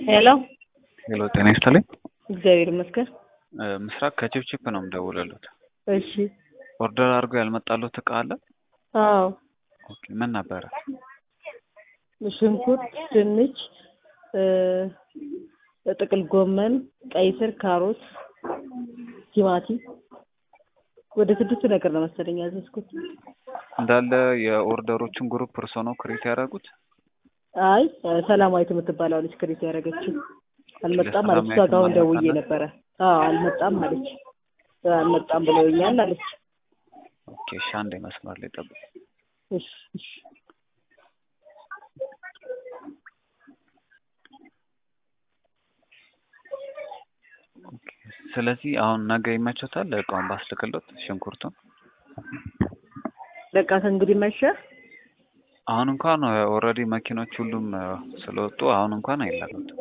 ሄሎ ሄሎ ጤና ይስጥልኝ። እግዚአብሔር ይመስገን። እ ምስራቅ ከቺፕቺፕ ነው የምደውልልዎት። እሺ። ኦርደር አድርገው ያልመጣልዎት እቃ አለ? አዎ ኦኬ ምን ነበረ? ሽንኩርት፣ ድንች፣ እ ጥቅል ጎመን፣ ቀይ ስር፣ ካሮት፣ ቲማቲም ወደ ስድስት ነገር ነው መሰለኝ ያዘዝኩት። እንዳለ የኦርደሮችን ግሩፕ እርሶ ነው ክሬት ያደረጉት? አይ ሰላማዊት የምትባለው ልጅ ክሬት ያደረገችው አልመጣም አለች። እሷ ጋር አሁን ደውዬ ነበረ። አዎ አልመጣም አለች። አልመጣም ብለውኛል አለች። ኦኬ እሺ፣ አንዴ መስመር ላይ ጠብቁ። እሺ እሺ። ኦኬ፣ ስለዚህ አሁን ነገ ይመቾታል እቃውን ባስልክሎት ሽንኩርቱን? በቃ ከእንግዲህ መሸ። አሁን እንኳን ኦልሬዲ መኪኖች ሁሉም እ ስለወጡ አሁን እንኳን አይላኩትም።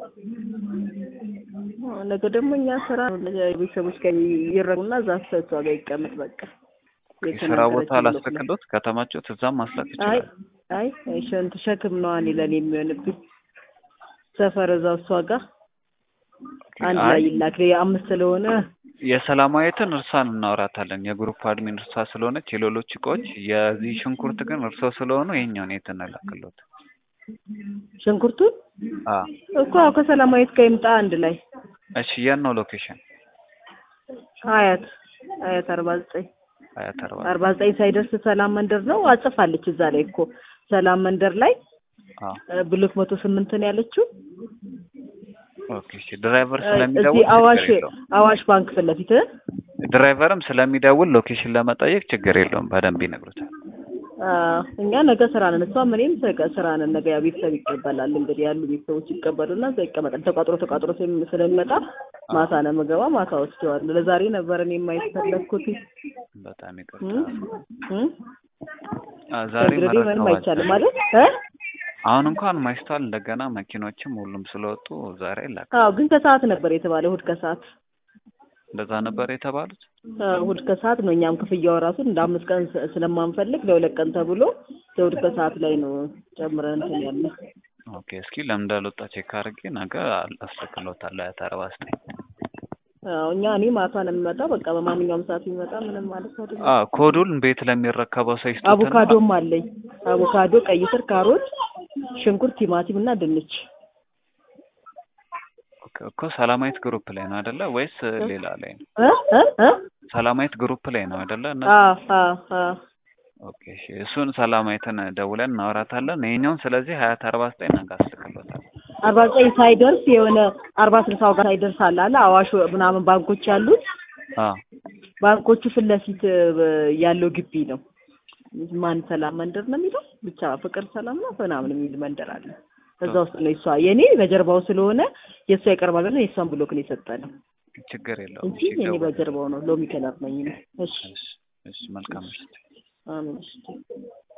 ነገ ደግሞ እኛ ስራ ቤተሰቦች ጋር ይረጉና እዛ እሷ ጋር ይቀመጥ በቃ። የስራ ቦታ ላስልክሎት ከተማቾት እዛም ማስላክ አይ ይችላል። አይ ሸንት ሸክም ነው እኔ ለኔ የሚሆንብኝ ሰፈር እዛው እሷ ጋር አንድ ላይ አይ ይላክ አምስት ስለሆነ የሰላማዊትን እርሷን እናወራታለን። የግሩፕ አድሚን እርሷ ስለሆነች የሌሎች እቃዎች የዚህ ሽንኩርት ግን እርሶ ስለሆኑ ይሄኛውን የት እንላክሎት? ሽንኩርቱን አ እኮ አዎ ከሰላማዊት ጋር ይምጣ አንድ ላይ እሺ የት ነው ሎኬሽን? ሀያት ሀያት አርባ ዘጠኝ ሀያት አርባ አርባ ዘጠኝ ሳይደርስ ሰላም መንደር ነው አጽፋለች እዛ ላይ እኮ ሰላም መንደር ላይ አ እ ብሎክ መቶ ስምንት ነው ያለችው ኦኬ እሺ ድራይቨር እ ስለሚደውል እዚህ አዋሽ ችግር የለውም። አዋሽ ባንክ ፊት ለፊት እ ድራይቨርም ስለሚደውል ሎኬሽን ለመጠየቅ ችግር የለውም። በደንብ ይነግሩታል። አ እኛ ነገ ስራ ነን እሷም እኔም ነገ ስራ ነን ነገ ያው ቤተሰብ ይቀበላል እንግዲህ ያሉ ቤተሰቦች ይቀበሉና እዛ ይቀመጣል ተቋጥሮ ተቋጥሮ ስለም- ስለሚመጣ ማታ ነው የምገባ ማታ ወስደዋለሁ ለዛሬ ነበር እኔ የማየት ፈለግኩት በጣም እ ይቅርታ። እ አ ዛሬ እንግዲህ ምንም መረከብ አይቻልም አልቻልኩም። ማለት እ አሁን እንኳን ማይስተዋል እንደገና መኪኖችም ሁሉም ስለወጡ ዛሬ አይላክም። አዎ ግን ከሰዓት ነበር የተባለ እሑድ ከሰዓት እንደዛ ነበር የተባሉት። አዎ እሑድ ከሰዓት ነው እኛም ክፍያው ራሱ እንደ አምስት ቀን ስ- ስለማንፈልግ ለሁለት ቀን ተብሎ ለእሑድ ከሰዓት ላይ ነው ጨምረን እንትን ያለ ኦኬ እስኪ ለምን እንዳልወጣ ቼክ አድርጌ ነገ አስልክሎታለሁ። ሀያት አርባ ዘጠኝ አዎ እኛ እኔ ማታ ነው የሚመጣው በቃ በማንኛውም ሰዓት የሚመጣ ምንም ማለት አይደለም አ ኮዱን ቤት ለሚረከበው ሰው ይስጡትና አቮካዶም አለኝ አቮካዶ ቀይ ስር ካሮት ሽንኩርት ቲማቲም እና ድንች ኦኬ፣ እኮ ሰላማዊት ግሩፕ ላይ ነው አይደለ? ወይስ ሌላ ላይ ነው? እ እ እ ሰላማዊት ግሩፕ ላይ ነው አይደለ? እና አዎ አዎ አዎ ኦኬ እሺ፣ እሱን ሰላማዊትን ደውለን እናወራታለን። ይሄኛውን ስለዚህ ሀያት አርባ ዘጠኝ ነገ አስልክሎታል። አርባ ዘጠኝ ሳይደርስ የሆነ አርባ ስልሳው ጋር ሳይደርስ አለ አለ አዋሽ ምናምን ባንኮች ያሉት አ ባንኮቹ ፊት ለፊት እ ያለው ግቢ ነው። ማን ሰላም መንደር ነው የሚለው ብቻ ፍቅር ሰላም ነው ምናምን የሚል መንደር አለ። እዛ ውስጥ ነው የሷ የኔ በጀርባው ስለሆነ የእሷ ይቀርባል ብለን የእሷን ብሎክ ነው የሰጠነው ችግር የለውም። እንጂ እሺ፣ የኔ ደውል። በጀርባው ነው ሎሚ ከለር ነኝ። እኔ። እሺ እሺ፣ እሺ፣ መልካም ምሽት። አሜን። እሺ